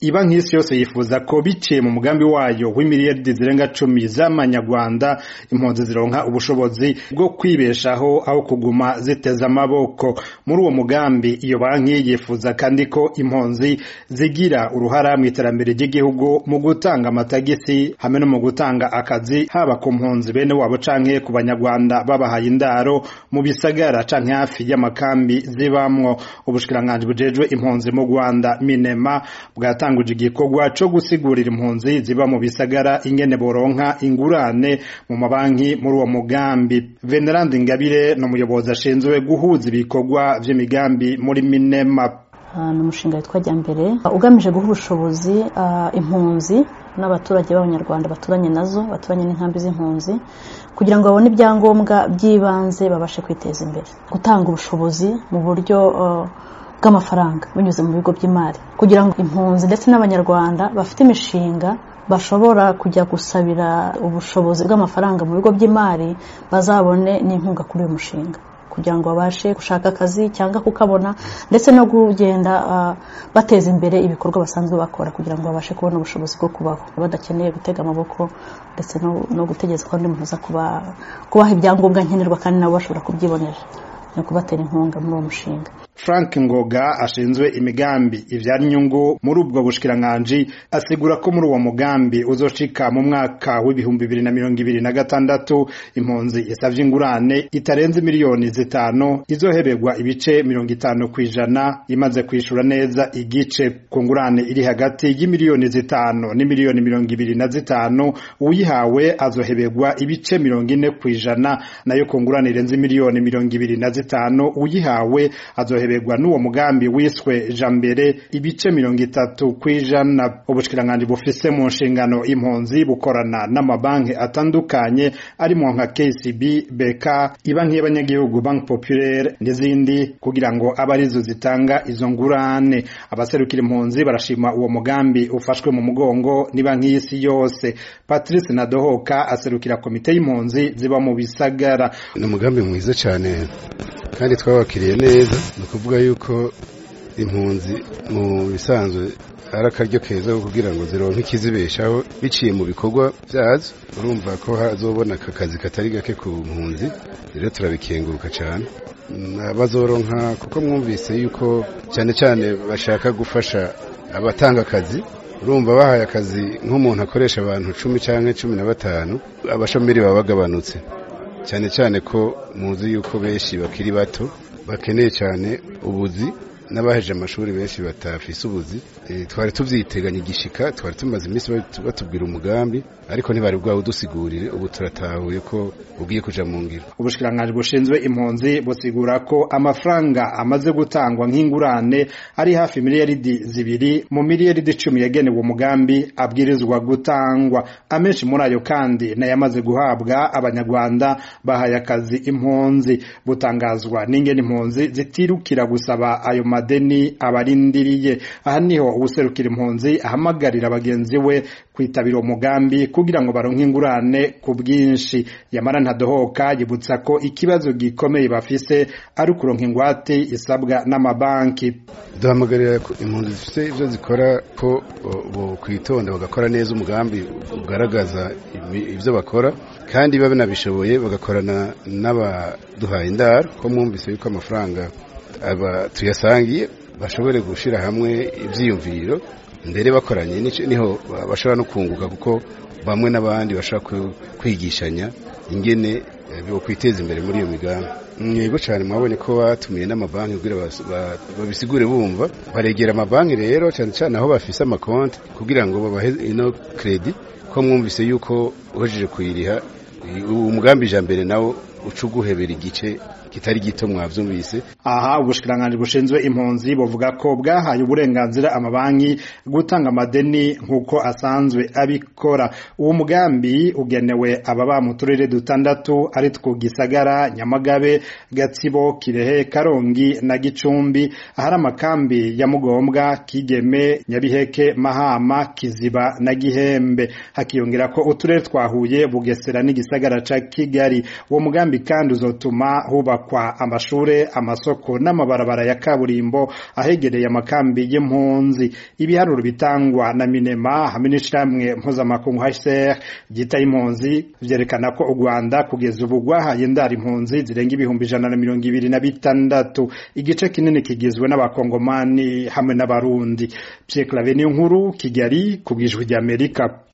ibanki y'isi yose yifuza ko biciye mu mugambi wayo w'imiliyaridi zirenga cumi z'amanyarwanda impunzi zironka ubushobozi bwo kwibeshaho aho kuguma ziteze amaboko muri uwo mugambi iyo banki yifuza kandi ko impunzi zigira uruhara mu iterambere ry'igihugu mu gutanga amatagisi hamwe no mu gutanga akazi haba ku mpunzi bene wabo canke ku banyarwanda babahaye indaro mu bisagara canke hafi y'amakambi zibamwo ubushikiranganji bujejwe impunzi mu Rwanda minema bwatanguje igikorwa co gusigurira impunzi ziba mu bisagara ingene boronka ingurane mu mabanki muri uwo mugambi Venerand Ingabire ni umuyobozi ashinzwe guhuza ibikorwa vy'imigambi muri minema ni umushinga witwa Jyambere ugamije guha ubushobozi impunzi n'abaturage b'abanyarwanda baturanye nazo baturanye n'inkambi z'impunzi kugira ngo babone ibyangombwa by'ibanze babashe kwiteza imbere gutanga ubushobozi mu buryo bw'amafaranga binyuze mu bigo by'imari kugira ngo impunzi ndetse n'abanyarwanda bafite imishinga bashobora kujya gusabira ubushobozi bw'amafaranga mu bigo by'imari bazabone n'inkunga kuri uyu mushinga kugira ngo babashe gushaka akazi cyangwa kukabona ndetse no kugenda bateza imbere ibikorwa basanzwe bakora kugira ngo babashe kubona ubushobozi bwo kubaho badakeneye gutega amaboko ndetse no gutegereza ko undi muntu aza kubaha ibyangombwa nkenerwa kandi nabo bashobora kubyibonera no kubatera inkunga muri uwo mushinga frank ngoga ashinzwe imigambi ivyara inyungu muri ubwo bushikiranganji asigura ko muri uwo mugambi uzoshika mu mwaka w'ibihumbi bibiri na mirongo ibiri na gatandatu impunzi isavye ingurane itarenze miliyoni zitanu izoheberwa ibice mirongo itanu kw'ijana imaze kwishura neza igice ku ngurane iri hagati y'imiliyoni zitanu n'imiliyoni mirongo ibiri na zitanu uyihawe azoheberwa ibice mirongo ine kw'ijana nayo ku ngurane irenze miliyoni mirongo ibiri na zitanu uyihawe azoheberwa heberwa n'uwo mugambi wiswe jambere ibice mirongo itatu kw'ijana ubushikiranganji bufise mu nshingano impunzi bukorana n'amabanki atandukanye arimo nka KCB BK ibanki y'abanyagihugu Bank Populaire n'izindi kugira ngo abe arizo zitanga izo ngurane abaserukira impunzi barashima uwo mugambi ufashwe mu mugongo ni banki y'isi yose Patrice Nadohoka aserukira komite y'impunzi ziba mu bisagara ni umugambi mwiza cyane kandi twabakiriye neza ni ukuvuga yuko impunzi mu bisanzwe ari akaryo keza kugira ngo zironke ikizibeshaho biciye mu bikorwa byazo urumva ko hazobona aka kazi katari gake ku mpunzi rero turabikenguruka cyane bazoronka kuko mwumvise yuko cyane cyane bashaka gufasha abatanga akazi urumva bahaye akazi nk'umuntu akoresha abantu cumi cyangwa cumi na batanu abashomeri baba bagabanutse cyane cyane ko muzi yuko benshi bakiri bato bakeneye cyane ubuzi n'abaheje amashuri benshi batafise ubuzi twari tuvyiteganya igishika twari tumaze iminsi batubwira umugambi ariko ntibari bwawe udusigurire ubu turatahuye ko ugiye kuja mu ngiro ubushikiranganji bushinzwe impunzi busigura ko amafaranga amaze gutangwa nk'ingurane ari hafi miliyaridi zibiri mu miliyaridi icumi yagenewe umugambi abwirizwa gutangwa amenshi muri ayo kandi nayamaze guhabwa abanyarwanda bahaye akazi impunzi butangazwa n'ingene impunzi zitirukira gusaba ayo madeni abarindiriye aha niho uwuserukira impunzi ahamagarira bagenzi we kwitabira umugambi kugira ngo baronke ingurane ku bwinshi yamara ntadohoka yibutsa ko ikibazo gikomeye bafise ari ukuronka ingwate isabwa n'amabanki duhamagarira impunzi zifite ibyo zikora ko kwitonda bagakora neza umugambi ugaragaza ibyo bakora kandi babe nabishoboye bagakorana n'abaduhaye indaro ko mwumvise yuko amafaranga aba tuyasangiye bashobore gushyira hamwe ibyiyumviro mbere bakoranye niho bashobora no kunguka kuko bamwe n'abandi bashobora kwigishanya ingene bo kwiteza imbere muri iyo migambi mwego cyane mwabonye ko batumiye n'amabanki kugira babisigure bumva baregera amabanki rero cyane cyane aho bafise amakonti kugira ngo babahe ino kredi ko mwumvise yuko uhejeje kuyiriha umugambi ijambere nawo uca uguhebera igice kitari gito mwavyumvise aha ubushikiranganji bushinzwe impunzi buvuga ko bwahaye uburenganzira amabanki gutanga amadeni nk'uko asanzwe abikora uwo mugambi ugenewe ababa mu turere dutandatu ari two gisagara nyamagabe gatsibo kirehe karongi na gicumbi ahari amakambi ya mugombwa kigeme nyabiheke mahama kiziba na gihembe hakiyongera ko uturere twahuye bugesera n'igisagara ca kigali uwo mugambi kandi uzotuma hubakwa kubakwa amashure amasoko n'amabarabara ya kaburimbo ahegereye amakambi y'impunzi ibiharuro bitangwa na minema hamwe n'ishirahamwe mpuzamakungu HCR ryita impunzi vyerekana ko u Rwanda kugeza ubu rwahaye indaro impunzi zirenga ibihumbi ijana na mirongo ibiri na bitandatu igice kinini kigizwe n'abakongomani hamwe n'abarundi Pierre Claver Nkuru Kigali ku bw'ijwi ry'Amerika